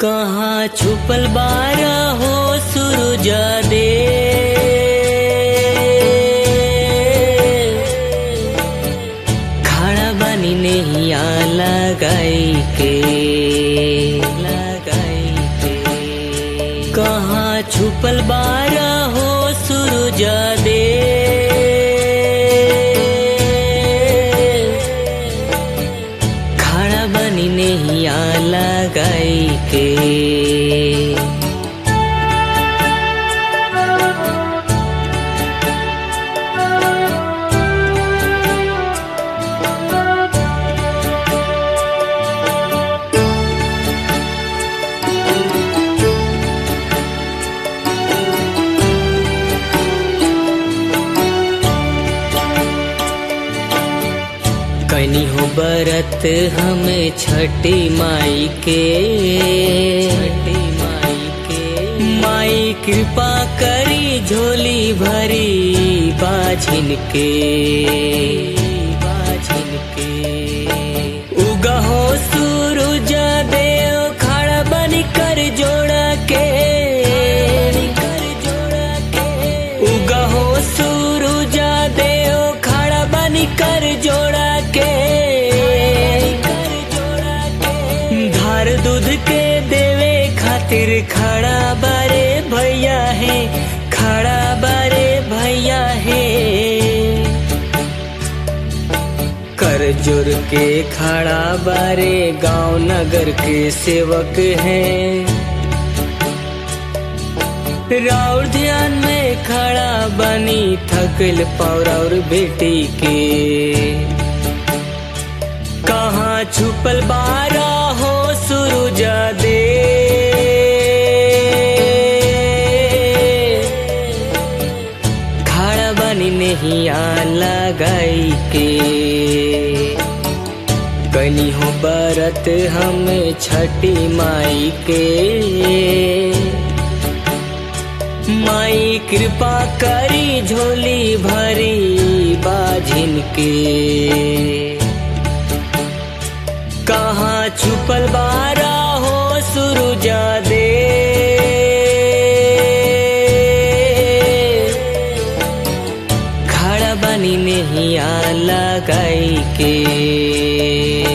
कहाँ छुपल बारा हो सुरुजा दे खड़ा बनी नहीं आ लगाई के लगाई के कहाँ छुपल बारा हो सुरुजा दे खड़ा बनी नहीं आ लगाई के कनी हो बरत हमें छठी माई के छठी माई के माई कृपा करी झोली भरी बाझिन के बाझिन के उगा हो सूरज देव खड़ा बन कर जोड़ा के कर जोड़ा के उगा हो सूरज देव खड़ा बन कर जोड़ा के धार दूध के देवे खातिर खड़ा बारे भैया है खड़ा बारे भैया है कर जुर के खड़ा बारे गांव नगर के सेवक हैं राउर ध्यान में खड़ा बनी थकल पौर बेटी के कहाँ छुपल बारा हो सुरुजा दे खड़ा बनी नहीं आ लगाई के कनी हो बरत हमें छठी माई के माई कृपा करी झोली भरी बाझिन के कहाँ छुपल बारा हो सुरुजा दे खड़ा बनी नहीं आ लगाई के